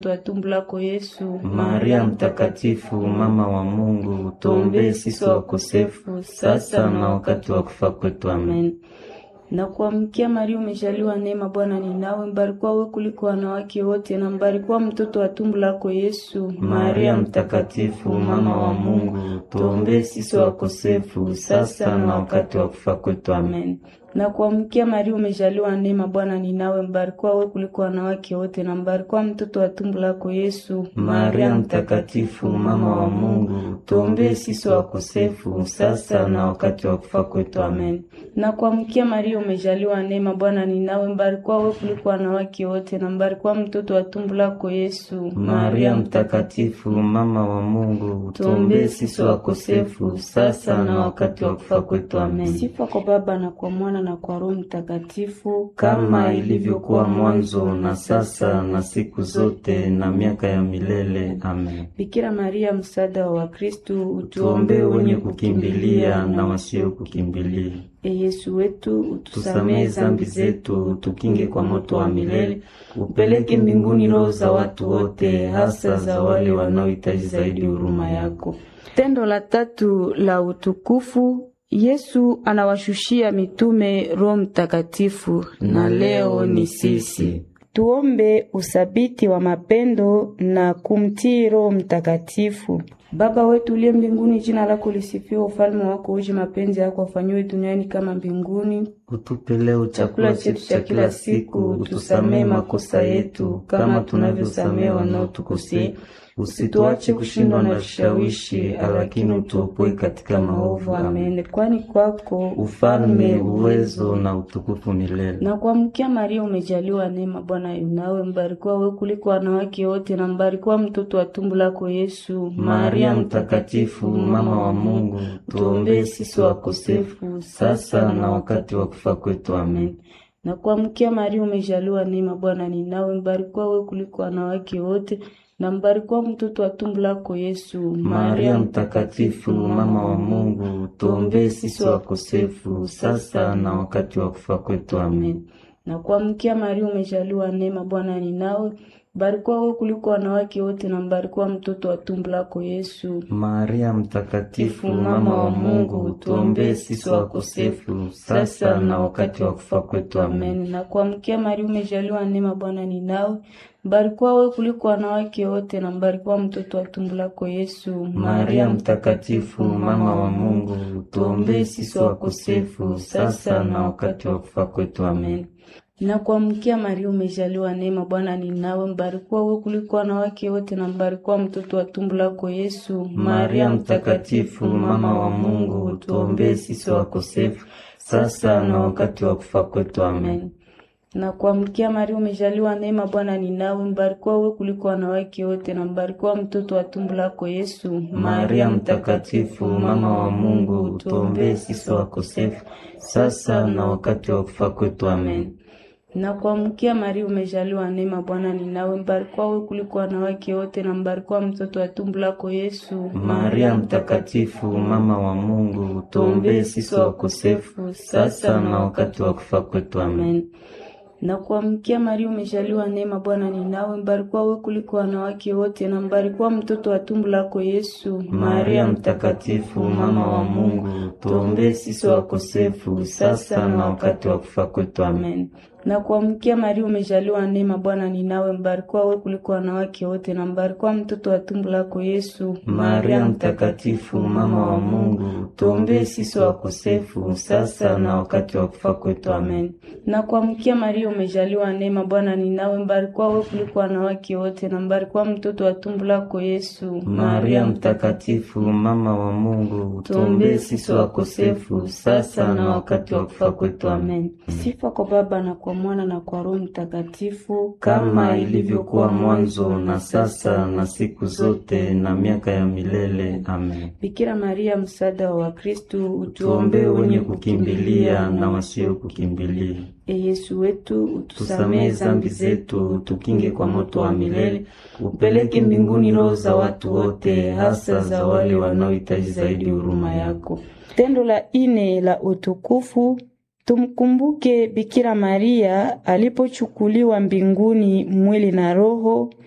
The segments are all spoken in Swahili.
wa tumbo lako Yesu. Maria Mtakatifu, mama wa Mungu, tuombee sisi wakosefu sasa na wakati wa kufa kwetu. Amen. Na kuamkia Maria, umejaliwa neema, Bwana ni nawe, mbarikiwa wewe kuliko wanawake wote, na mbarikiwa mtoto wa tumbo lako Yesu. Maria Mtakatifu, mama wa Mungu, tuombee sisi wakosefu sasa na wakati wa kufa kwetu. Amen. Na kuamkia Maria, umejaliwa neema, Bwana ni nawe, mbarikiwa wewe kuliko wanawake wote, na mbarikiwa mtoto wa tumbo lako Yesu. Maria Mtakatifu, mama wa Mungu, tuombee sisi wakosefu sasa na wakati wa kufa kwetu. Amen. Na kuamkia Maria, umejaliwa neema, Bwana ni nawe, mbarikiwa wewe kuliko wanawake wote, na mbarikiwa mtoto wa tumbo lako Yesu. Maria Mtakatifu, mama wa Mungu, tuombee sisi wakosefu sasa na wakati wa kufa kwetu. Amen. Sifa kwa Baba na kwa Mwana na kwa Roho Mtakatifu, kama ilivyokuwa mwanzo na sasa na siku zote na miaka ya milele. Amen. Bikira Maria, msaada wa Wakristo, Tuombee wenye kukimbilia na wasio kukimbilia. E Yesu wetu, utusamehe Tusamehe zambi zetu, tukinge kwa moto wa milele, upeleke mbinguni roho za watu wote, hasa za wale wanaohitaji zaidi huruma yako. Tendo la tatu la utukufu Yesu anawashushia mitume Roho Mtakatifu, na leo ni sisi. Tuombe usabiti wa mapendo na kumtii Roho Mtakatifu. Baba wetu uliye mbinguni, jina lako lisifiwe, ufalme wako uje, mapenzi yako afanyiwe duniani kama mbinguni. Utupe leo chakula chetu cha kila siku, utusamehe makosa yetu kama tunavyosamehe wanaotukosea, usituache kushindwa na vishawishi, lakini utuopoe katika maovu. Amen. Kwani kwako ufalme, uwezo na utukufu milele. Na kuamkia Maria, umejaliwa neema, Bwana yunawe, mbarikiwa wewe kuliko wanawake wote, na mbarikiwa mtoto wa tumbo lako Yesu. Maria Mtakatifu, mama wa Mungu, tuombee sisi wakosefu sasa na wakati wa kufa kwetu. Amen. Na kuamkia Maria, umejaliwa neema, Bwana ni nawe, mbarikiwa wewe kuliko wanawake wote na mbarikiwa mtoto wa tumbo lako Yesu. Maria Mtakatifu, mama wa Mungu, tuombee sisi wakosefu sasa na wakati wa kufa kwetu. Amen. Na kuamkia Maria, umejaliwa neema, Bwana ni nawe Mbarikiwa wewe kuliko wanawake wote na mbarikiwa mtoto wa tumbo lako Yesu. Maria Mtakatifu, mama wa Mungu, tuombee sisi wakosefu sasa na wakati wa kufa kwetu. Amen. Na kuamkia Maria, umejaliwa neema, Bwana ni nawe. Mbarikiwa wewe kuliko wanawake wote na mbarikiwa mtoto wa tumbo lako Yesu. Maria Mtakatifu, mama wa Mungu, tuombee sisi wakosefu sasa na wakati wa kufa kwetu. Amen. Na kuamkia Maria, umejaliwa neema, Bwana ni nawe, mbarikiwa wewe kuliko wanawake wote na mbarikiwa mtoto wa tumbo lako Yesu. Maria Mtakatifu, mama wa Mungu, tuombee sisi wakosefu sasa na wakati wa kufa kwetu. Amen. Na kuamkia Maria, umejaliwa neema, Bwana ni nawe, mbarikiwa wewe kuliko wanawake wote na mbarikiwa mtoto wa tumbo lako Yesu. Maria Mtakatifu, mama wa Mungu, tuombee sisi wakosefu sasa na wakati wa kufa kwetu. Amen. Na kuamkia Maria, umejaliwa neema, Bwana ni nawe, mbarikiwa wewe kuliko wanawake wote na mbarikiwa mtoto wa tumbo lako Yesu. Maria Mtakatifu, mama wa Mungu, tuombee sisi wakosefu sasa na wakati wa kufa kwetu. Amen. Na kuamkia Maria, umejaliwa neema, Bwana ni nawe, mbarikiwa wewe kuliko wanawake wote na mbarikiwa mtoto wa tumbo lako Yesu. Maria Mtakatifu, mama wa Mungu, tuombee sisi wakosefu sasa na wakati wa kufa kwetu. Amen. Na kuamkia Maria, umejaliwa neema, Bwana ni nawe, mbarikiwa wewe kuliko wanawake wote na mbarikiwa mtoto wa tumbo lako Yesu. Maria Mtakatifu, mama wa Mungu, tuombee sisi wakosefu sasa na wakati wa kufa kwetu. Amen. Na kuamkia Maria, umejaliwa neema, Bwana ni nawe, mbarikiwa wewe kuliko wanawake wote na mbarikiwa mtoto wa tumbo lako Yesu. Maria Mtakatifu, mama wa Mungu, tuombee sisi wakosefu sasa na wakati wa kufa kwetu. Amen. Sifa kwa Baba na kwa Mwana na kwa Roho Mtakatifu, kama ilivyokuwa mwanzo na sasa na siku zote na miaka ya milele. Amen. Bikira Maria, msaada wa Wakristo, utuombee wenye kukimbilia na wasio kukimbilia. E Yesu wetu, utusamehe zambi zetu, tukinge kwa moto wa milele, upeleke mbinguni roho za watu wote, hasa za wale wanaohitaji zaidi huruma yako. Tendo la ine la utukufu Tumkumbuke Bikira Maria alipochukuliwa mbinguni mwili na roho.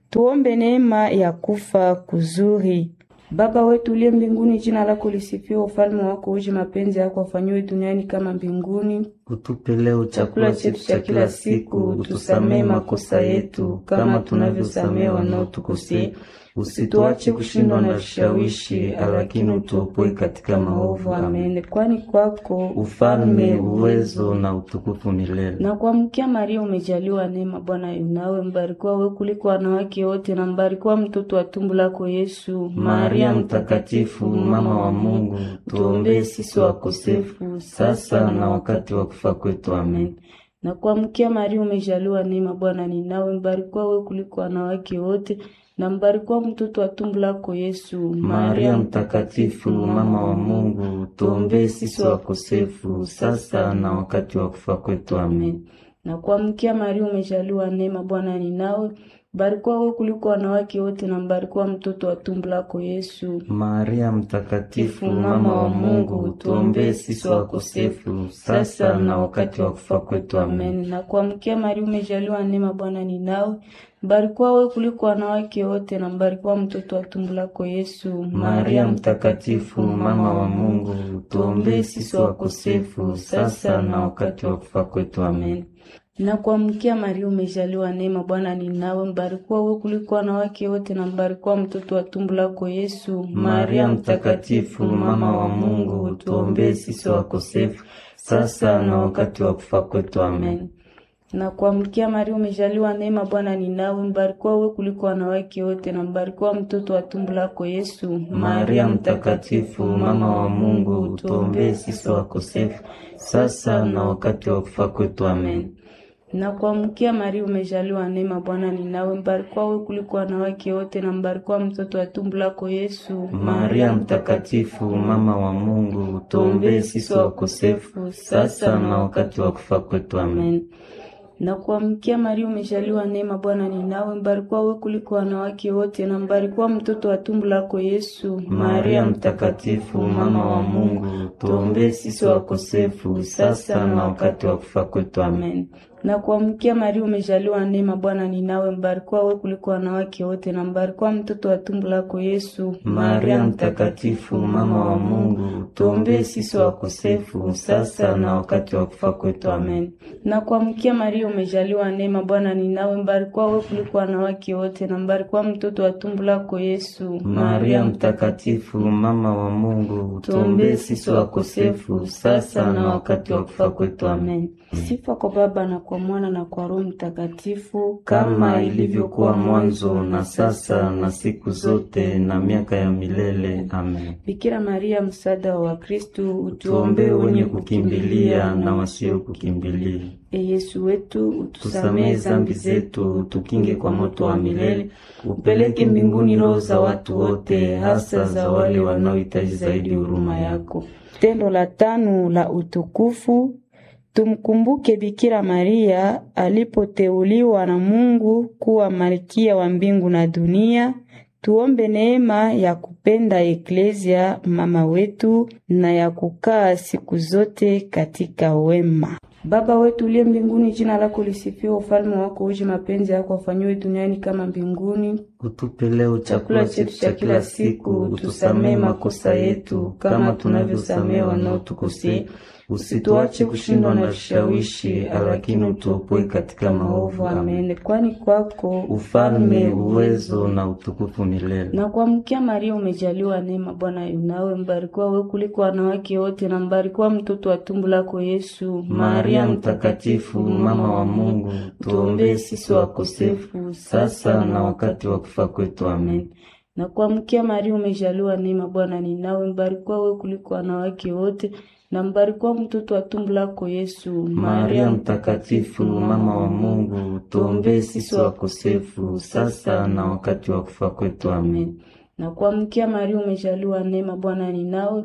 Tuombe neema ya kufa kuzuri. Baba wetu uliye mbinguni, jina lako lisifiwe, ufalme wako uje, mapenzi yako afanyiwe duniani kama mbinguni. Utupe leo chakula chetu cha kila siku, utusamehe makosa yetu kama tunavyosamehe wanaotukosea, usituache kushindwa na vishawishi, lakini utuopoe katika maovu. Amen. Kwani kwako ufalme, uwezo na utukufu milele. na kuamkia Maria, umejaliwa neema, Bwana yunawe, mbarikiwa wewe kuliko wanawake wote, na mbarikiwa mtoto wa tumbo lako Yesu. Maria Mtakatifu, mama wa Mungu, tuombee sisi wakosefu sasa na wakati wa kufa kwetu. Amen. na kuamkia Maria, umejaliwa neema, Bwana ni nawe, mbarikiwa wewe kuliko wanawake wote, na mbarikiwa mtoto wa tumbo lako Yesu. Maria Mtakatifu, mama wa Mungu, tuombee sisi wakosefu sasa na wakati wa kufa kwetu. Amen. na kuamkia Maria, umejaliwa neema, Bwana ni nawe, mbarikiwa wewe kuliko wanawake wote, na mbarikiwa mtoto wa tumbo lako Yesu. Maria Mtakatifu, mama wa Mungu, tuombee sisi wakosefu sasa na wakati wa kufa kwetu. Amen. Amen. Na kuamkia Maria, umejaliwa neema, Bwana ni nawe, mbarikiwa wewe kuliko wanawake wote, na mbarikiwa mtoto wa tumbo lako Yesu. Maria Mtakatifu, mama wa Mungu, tuombee sisi wakosefu sasa na wakati wa kufa kwetu. Amen. na kuamkia Maria, umejaliwa neema, Bwana ni nawe, mbarikiwa wewe kuliko wanawake wote, na mbarikiwa mtoto wa tumbo lako Yesu. Maria Mtakatifu, mama wa Mungu, tuombee sisi wakosefu sasa na wakati wa kufa kwetu. Amen. na kuamkia Maria, umejaliwa neema, Bwana ni nawe, mbarikiwa wewe kuliko wanawake wote, na mbarikiwa mtoto wa tumbo lako Yesu. Maria Mtakatifu, mama wa Mungu, tuombee sisi wakosefu sasa na wakati wa kufa kwetu. Amen. na kuamkia Maria, umejaliwa neema, Bwana ni nawe, mbarikiwa wewe kuliko wanawake wote, na mbarikiwa mtoto wa tumbo lako Yesu. Maria Mtakatifu, mama wa Mungu, tuombee sisi wakosefu sasa na wakati wa kufa kwetu. Amen. na kuamkia Maria, umejaliwa neema, Bwana ni nawe, mbarikiwa wewe kuliko wanawake wote, na mbarikiwa mtoto wa tumbo lako Yesu. Maria Mtakatifu, mama wa Mungu, tuombee sisi wakosefu sasa na wakati wa kufa kwetu. Amen. na kuamkia Maria, umejaliwa neema, Bwana ni nawe, mbarikiwa wewe kuliko wanawake wote, na mbarikiwa mtoto wa tumbo lako Yesu. Maria Mtakatifu, mama wa Mungu, tuombee sisi wakosefu sasa na wakati wa kufa kwetu. Amen. na kuamkia Maria, umejaliwa neema, Bwana ni nawe, mbarikiwa wewe kuliko wanawake wote, na mbarikiwa mtoto wa tumbo lako Yesu. Maria Mtakatifu, mama wa Mungu, tuombee sisi wakosefu sasa na wakati wa kufa kwetu. Amen. Sifa kwa Baba na kwa Mwana na kwa Roho Mtakatifu, Kama ilivyokuwa mwanzo na sasa na siku zote na miaka ya milele. Amen. Bikira Maria, msaada wa Wakristu, Tuombee wenye kukimbilia na wasio kukimbilia. E Yesu wetu, utusamehe Tusamehe zambi zetu, tukinge kwa moto wa milele, upeleke mbinguni roho za watu wote, hasa za wale wanaohitaji zaidi huruma yako. Tendo la tano la utukufu, tumkumbuke Bikira Maria alipoteuliwa na Mungu kuwa malkia wa mbingu na dunia. Tuombe neema ya kupenda Eklezia mama wetu na ya kukaa siku zote katika wema. Baba wetu uliye mbinguni, jina lako lisifiwe, ufalme wako uje, mapenzi yako afanyiwe duniani kama mbinguni. Utupe leo chakula chetu cha kila siku, utusamehe makosa yetu kama tunavyosamehe wanaotukosea, usituache kushindwa na vishawishi, lakini utuopoe katika maovu. Amen. Amen. Kwani kwako Ufalme, uwezo na utukufu milele. na kuamkia Maria, umejaliwa neema, Bwana yunawe, mbarikiwa wewe kuliko wanawake wote, na mbarikiwa mtoto wa tumbo lako Yesu. Maria Mtakatifu, mama wa Mungu, tuombee sisi wakosefu sasa na wakati wa kufa kwetu. Amen. na kuamkia Maria, umejaliwa neema, Bwana ni nawe, mbarikiwa wewe kuliko wanawake wote, na mbarikiwa mtoto wa tumbo lako Yesu. Maria Mtakatifu, mama wa Mungu, tuombee sisi wakosefu sasa na wakati wa kufa kwetu. Amen. na kuamkia Maria, umejaliwa neema, Bwana ni nawe,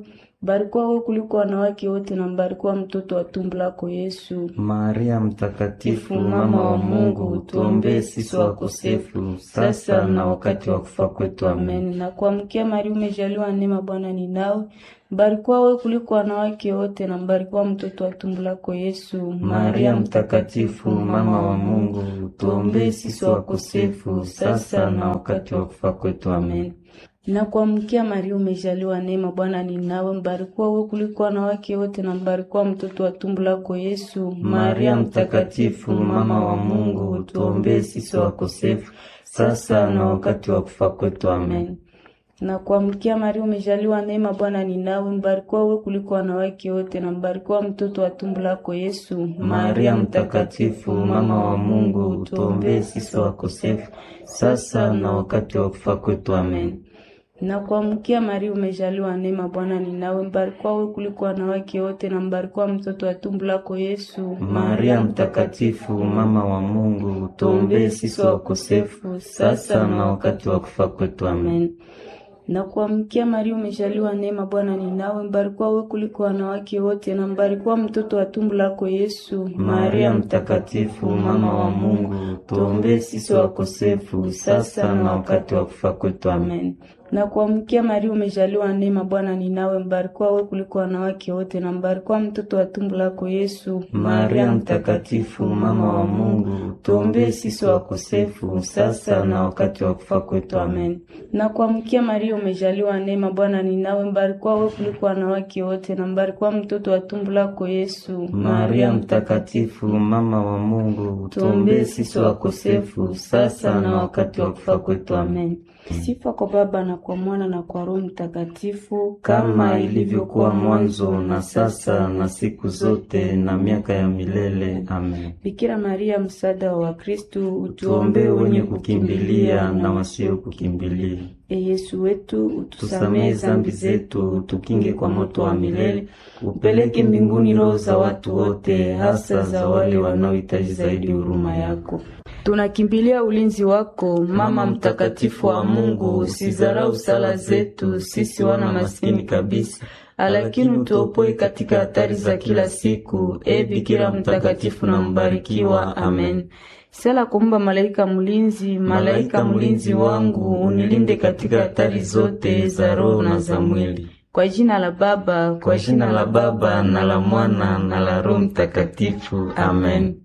Mbarikiwa wewe kuliko wanawake wote na mbarikiwa mtoto wa tumbo lako Yesu. Maria Mtakatifu, mama wa Mungu, tuombee sisi wakosefu sasa na wakati wa kufa kwetu. Amen. Amen. Na kuamkia Maria, umejaliwa neema, Bwana ni nawe. Mbarikiwa wewe kuliko wanawake wote na mbarikiwa mtoto wa tumbo lako Yesu. Maria Mtakatifu, mama wa Mungu, tuombee sisi wakosefu sasa na wakati wa kufa kwetu. Amen. Na kuamkia Maria, umejaliwa neema, Bwana ni nawe. Mbarikiwa wewe kuliko wanawake wote na mbarikiwa mtoto wa tumbo lako Yesu. Maria Mtakatifu, mama wa Mungu, tuombee sisi wakosefu sasa na wakati wa kufa kwetu. Amen. Na kuamkia Maria, umejaliwa neema, Bwana ni nawe. Mbarikiwa wewe kuliko wanawake wote na mbarikiwa mtoto wa tumbo lako Yesu. Maria Mtakatifu, mama wa Mungu, tuombee sisi wakosefu sasa na wakati wa kufa kwetu. Amen. Na kuamkia Maria, umejaliwa neema, Bwana ni nawe. Mbarikiwa wewe kuliko wanawake wote na mbarikiwa mtoto wa tumbo lako Yesu. Maria Mtakatifu, mama wa Mungu, tuombee sisi wakosefu sasa na wakati wa kufa kwetu. Amen. Na kuamkia Maria, umejaliwa neema, Bwana ni nawe. Mbarikiwa wewe kuliko wanawake wote na mbarikiwa mtoto wa tumbo lako Yesu. Maria Mtakatifu, mama wa Mungu, tuombee sisi wakosefu sasa na wakati wa kufa kwetu. Amen. Na kuamkia Maria, umejaliwa neema, Bwana ni nawe. Mbarikiwa wewe kuliko wanawake wote na mbarikiwa mtoto wa tumbo lako Yesu. Maria Mtakatifu, mama wa Mungu, tuombee sisi wakosefu sasa na wakati wa kufa kwetu. Amen. Na kuamkia Maria, umejaliwa neema, Bwana ni nawe. Mbarikiwa wewe kuliko wanawake wote na mbarikiwa mtoto wa tumbo lako Yesu. Maria Mtakatifu, mama wa Mungu, tuombee sisi wakosefu sasa na wakati wa kufa kwetu. Amen. Sifa kwa Baba na kwa Mwana na kwa Roho Mtakatifu, kama ilivyokuwa mwanzo na sasa na siku zote na miaka ya milele. Amen. Bikira Maria, msaada wa Wakristo, Tuombee wenye kukimbilia na wasio kukimbilia. E Yesu wetu, utusamehe Tusamehe zambi zetu, tukinge kwa moto wa milele, upeleke mbinguni roho za watu wote, hasa za wale wanaohitaji zaidi huruma yako. Tunakimbilia ulinzi wako, Mama mtakatifu wa Mungu, usizarau sala zetu sisi wana maskini kabisa, lakini utuopoe katika hatari za kila siku. E Bikira mtakatifu na mbarikiwa. Amen. Sala kumba malaika mlinzi, Malaika mlinzi wangu, unilinde katika hatari zote za roho na za mwili. Kwa jina la Baba, Kwa jina la Baba na la Mwana na la Roho Mtakatifu. Amen.